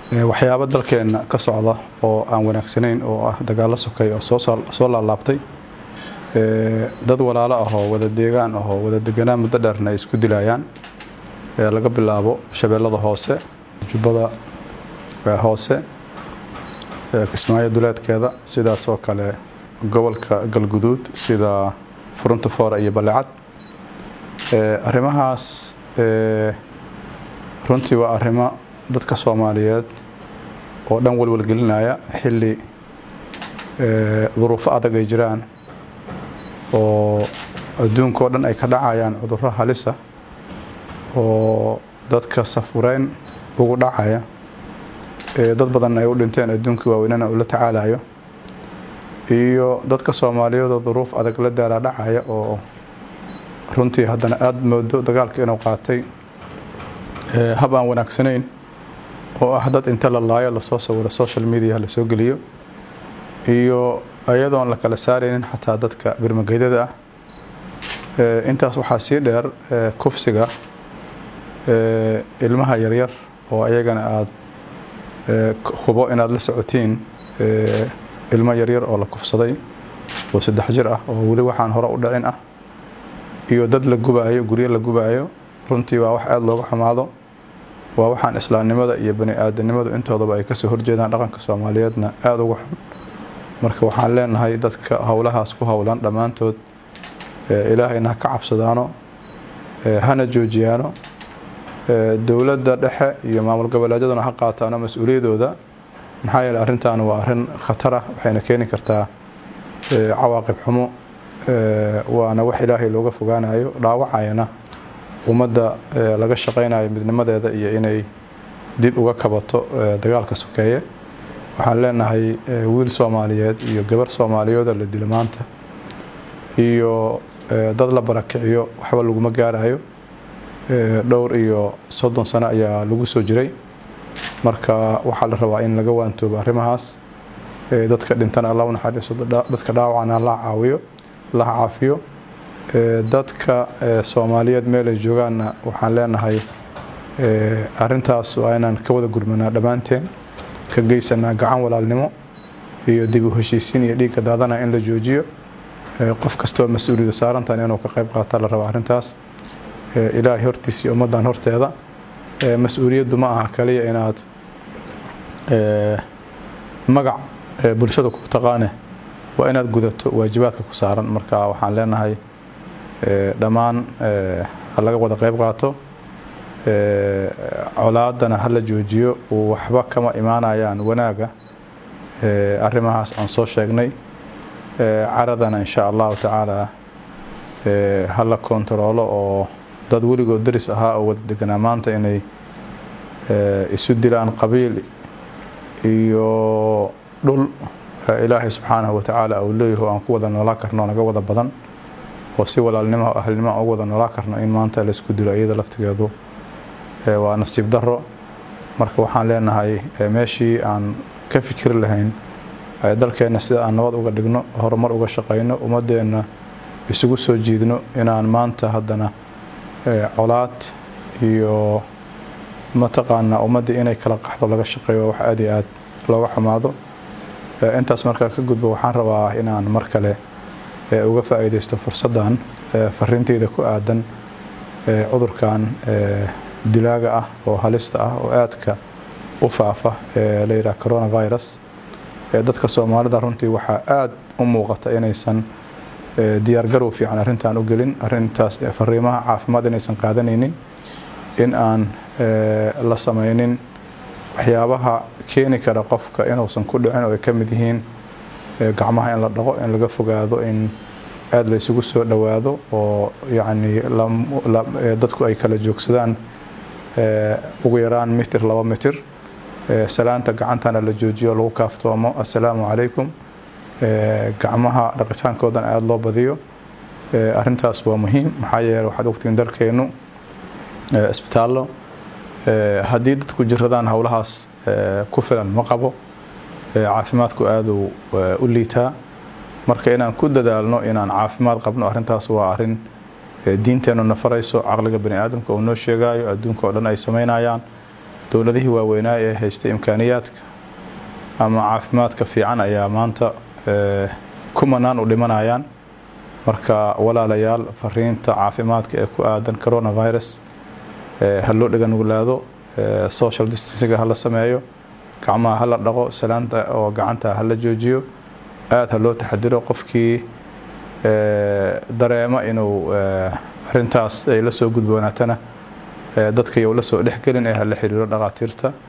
waxyaabo dalkeenna ka socda oo aan wanaagsanayn oo ah dagaallo sokay oo soo laalaabtay dad walaalo ahoo wada deegaan ahoo wada deganaan muddo dheerna ay isku dilayaan laga bilaabo shabeellada hoose jubbada hoose kismaayo duleedkeeda sidaas oo kale gobolka galguduud sida furunta foora iyo balecad arrimahaas runtii waa arrimo dadka soomaaliyeed oo dhan walwalgelinaya xilli duruufo adag ay jiraan oo adduunka oo dhan ay ka dhacayaan cudurro halisa oo dadka safureyn ugu dhacaya dad badan ay u dhinteen adduunkii waaweynana uu la tacaalayo iyo dadka soomaaliyeed oo duruuf adag la daalaa dhacaya oo runtii haddana aada moodo dagaalka inuu qaatay hab aan wanaagsanayn oo ah dad inta la laayo lasoo sawiro social media lasoo geliyo iyo iyadoon la kala saaraynin xataa dadka birmageydada ah intaas waxaa sii dheer kufsiga ilmaha yaryar oo ayagana aada hubo inaad la socotiin ilmo yaryar oo la kufsaday oo saddex jir ah oo weli waxaan hore u dhicin ah iyo dad la gubaayo guryo la gubaayo runtii waa wax aada looga xumaado waa waxaan islaamnimada iyo bani aadanimadu intoodaba ay kasoo horjeedaan dhaqanka soomaaliyeedna aada uga xun marka waxaan leenahay dadka howlahaas ku howlan dhammaantood ilaahayna ha ka cabsadaano hana joojiyaano dowladda dhexe iyo maamul goboleedyaduna ha qaataano mas-uuliyadooda maxaa yeele arrintan waa arrin khatar ah waxayna keeni kartaa cawaaqib xumo waana wax ilaahay looga fogaanayo dhaawacayana ummadda laga shaqaynayo midnimadeeda iyo inay dib uga kabato dagaalka sokeeye waxaan leenahay wiil soomaaliyeed iyo gabar soomaaliyeedoo la dilo maanta iyo dad la barakiciyo waxba laguma gaarayo dhowr iyo soddon sano ayaa lagu soo jiray marka waxaa la rabaa in laga waantoobo arrimahaas dadka dhintana alla u naxariiso dadka dhaawacana la caawiyo la caafiyo dadka soomaaliyeed meel ay joogaanna waxaan leenahay arrintaas waa inaan ka wada gurmanaa dhammaanteen ka geysanaa gacan walaalnimo iyo dib u heshiisiin iyo dhiigga daadana in la joojiyo qof kastoo mas-uuliyada saarantan inuu ka qayb qaata la raba arrintaas ilaahay hortiisa iyo ummaddan horteeda mas-uuliyaddu ma aha kaliya inaad magac bulshada ku taqaane waa inaad gudato waajibaadka ku saaran marka waxaan leenahay dhammaan ha laga wada qayb qaato colaadana ha la joojiyo waxba kama imaanayaan wanaaga arrimahaas aan soo sheegnay caradana insha allahu tacaala ha la kontaroolo oo dad weligood daris ahaa oo wada deganaa maanta inay isu dilaan qabiil iyo dhul ilaahay subxaanahu watacaala uu leeyaho aan ku wada noolaa karno naga wada badan oo si walaalnimo ahlnimo ugu wada noolaa karno in maanta laysku dilo iyada laftigeedu waa nasiib daro marka waxaan leenahay meeshii aan ka fikiri lahayn dalkeenna sida aan nabad uga dhigno horumar uga shaqayno ummadeenna isugu soo jiidno inaan maanta haddana colaad iyo mataqaanaa ummaddii inay kala qaxdo laga shaqeeyo wax aad iyo aad looga xumaado intaas markaa ka gudbo waxaan rabaa inaan mar kale uga faa'iidaysto fursaddan fariinteyda ku aadan cudurkan dilaaga ah oo halista ah oo aadka u faafa ee la yidhaha coronavirus dadka soomaalida runtii waxaa aada u muuqata inaysan diyaargarow fiican arrintan u gelin arrintaas fariimaha caafimaad inaysan qaadanaynin in aan la samaynin waxyaabaha keeni kara qofka inuusan ku dhicin oo ay ka mid yihiin gacmaha in la dhaqo in laga fogaado in aada la isugu soo dhowaado oo yacni dadku ay kala joogsadaan ugu yaraan mitir laba mitir salaanta gacantana la joojiyo lagu kaaftoomo assalaamu calaykum gacmaha dhaqitaankoodan aada loo badiyo arrintaas waa muhiim maxaa yeele waxaad ogtiin dalkeennu isbitaallo haddii dadku jiradaan howlahaas ku filan ma qabo caafimaadku aaduu u liitaa marka inaan ku dadaalno inaan caafimaad qabno arrintaas waa arrin diinteennu na farayso caqliga bani aadamka uu noo sheegayo adduunka oo dhan ay samaynayaan dowladihii waaweynaa ee haystay imkaaniyaadka ama caafimaadka fiican ayaa maanta kumanaan u dhimanayaan marka walaalayaal fariinta caafimaadka ee ku aadan coronavirus ha loo dhiganuglaado social distancinga hala sameeyo gacmaha hala dhaqo salaanta oo gacanta hala joojiyo aada ha loo taxadiro qofkii dareemo inuu arintaas ay la soo gudboonaatana dadka yow la soo dhexgelin ee hala xiriiro dhaqaatiirta